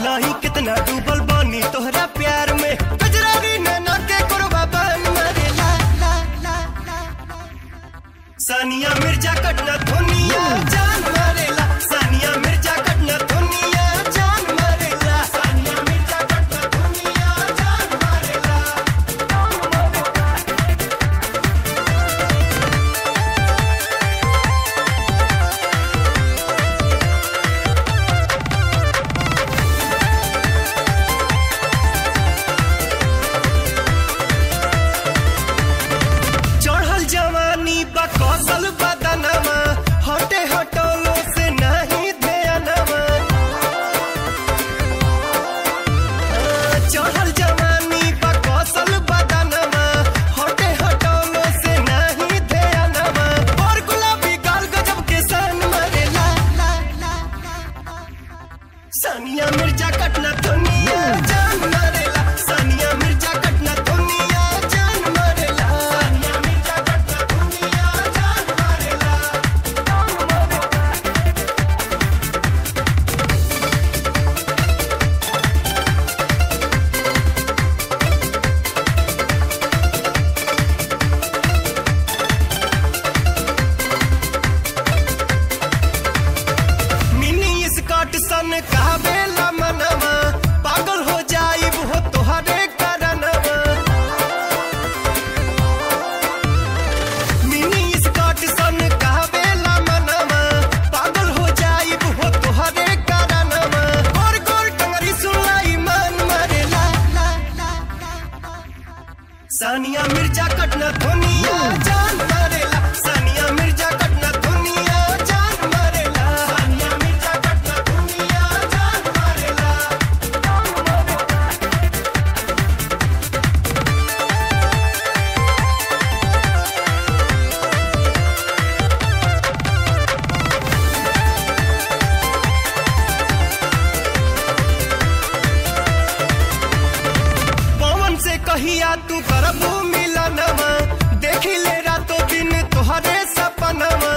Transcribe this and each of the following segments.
नहीं कितना डूबल बानी तोहरा प्यार में गजरारी नैना के कुरबा बन मरे ला ला ला ला ला। सानिया मिर्जा कटना धुनिया जान मारेला सानिया मिर्जा कटना धुनिया जान मारेला सानिया मिर्जा कटना धुनिया जान मारेला चढ़ल जवानी बा कौशल बदनमा हटे हटोलो से नहीं ध्यानमा चढ़ल जवानी बा कौशल बदनमा हटे हटोलो से नहीं ध्यानमा और गुलाबी गाल गजब के सन मरे ला ला ला ला सानिया मिर्जा कटना दुनिया जान मरेला सानिया मिर्जा कटना दुनिया जान मरेला सानिया मिर्जा कटना दुनिया जान मरेला मिनी स्कॉट सन कहबेला मनवा पागल हो जाइब हो तोहरे करनवा मिनी स्कॉट सन कहबेला मनवा पागल हो जाइब हो तोहरे करनवा गोर गोर टंगरी सुनाई मन मरे ला ला ला ला सानिया मिर्जा कटना दुनिया जान मरेला सानिया मिर्जा कटना दुनिया जान मरेला सानिया मिर्जा कटना दुनिया जान मरेला पवन से कहिया तू करबू मिलनवा देखी ले रातों दिन तोहरे सपनवा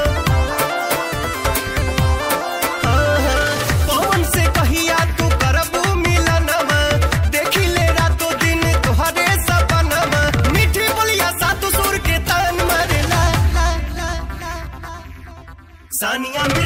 हाँ, हाँ, पवन से कहिया तू करबू मिलनवा देखी ले रातों दिन तोहरे सपनवा मीठी बोलिया सातु सुर के तान मरे ला ला ला ला ला। सानिया